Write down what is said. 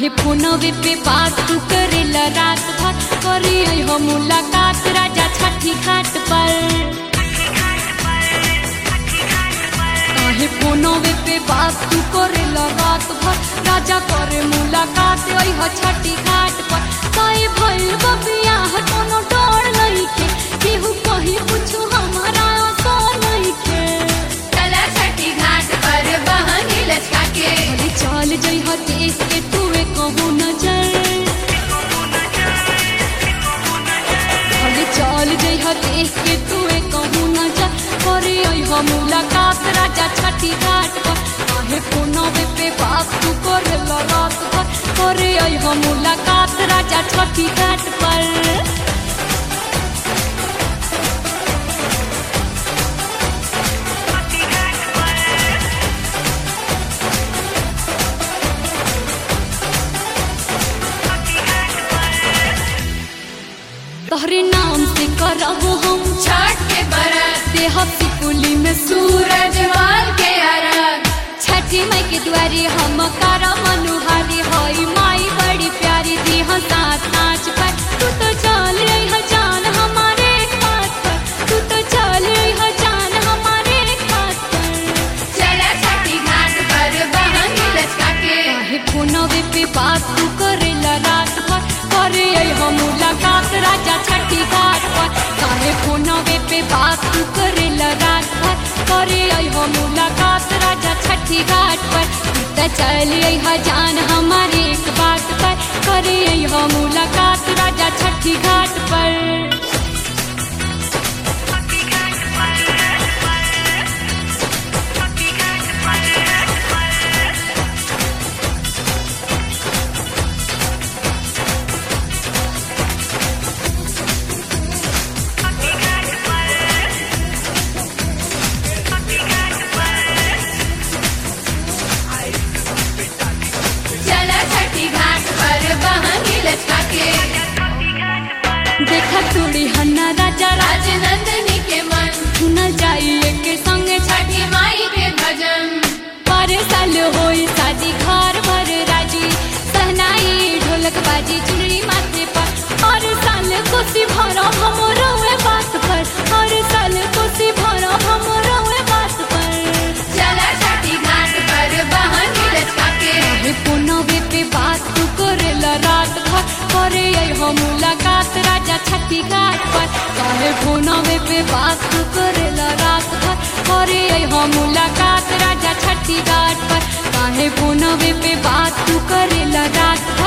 काहे फोनवे पे बात तू करेला रात भर करे हो मुलाकात राजा छठी घाट पर काहे फोनवे पे बात तू करेला रात भर राजा करे मुलाकात हो छठी घाट पर काहे भइल बबिया कोनो डर नइखे केहू कही कुछ हमारा आशा नइखे चला छठी घाट पर बहनी लचका के अरे चल जई ह देश के तुवे कहू नजर अरे चल जई ह देश के तुवे कहू नजर करे आई ह मुलाकात राजा छठी घाट पर काहे फोनवे पे बात तू करे रात भर करे आई ह मुलाकात राजा छठी घाट पर तोहरे नाम से करब हम छठ के बरत देह सिकुली में सूरज सूरज मान के अरग छठी माई के द्वारे हम कर मनुहारी हई माई बड़ी प्यारी दी हम साथ नाच पर तू तो चल रही है जान हमारे खात पर तू तो चल रही है जान हमारे खात पर चला छठी घाट पर बहनी लचका के काहे फोनवे पे बात तू करेला रात भर करे आई हम मुलाकात राजा छठी घाट पर काहे फोनवे पे बात तू करेला रात भर करे आई हम मुलाकात राजा छठी घाट पर तू त चल आई है जान हमारे एक बात पर करे आई हम मुलाकात राजा छठी घाट पर चला छठी घाट पर बहनी लचका के देखा तोड़ी हन्ना राजा राज राजनंदनी के मन सुनल जाइए के संगे छठी माई के भजन पर साल होई शादी घर भर राजी सहनाई ढोलक बाजी चुनरी माथे पर हर साल खुशी भरो हम रोए बात पर हर साल खुशी भरो हम रोए बात पर चला छठी घाट पर बहनी लचका के काहे फोनवे पे बात तू करेला रात भर करे आई हम मुलाकात राजा छठी घाट पर काहे फोनवे पे बात तू करेला रात भर करे आई हम मुलाकात राजा छठी घाट पर काहे फोनवे पे बात तू करेला रात भर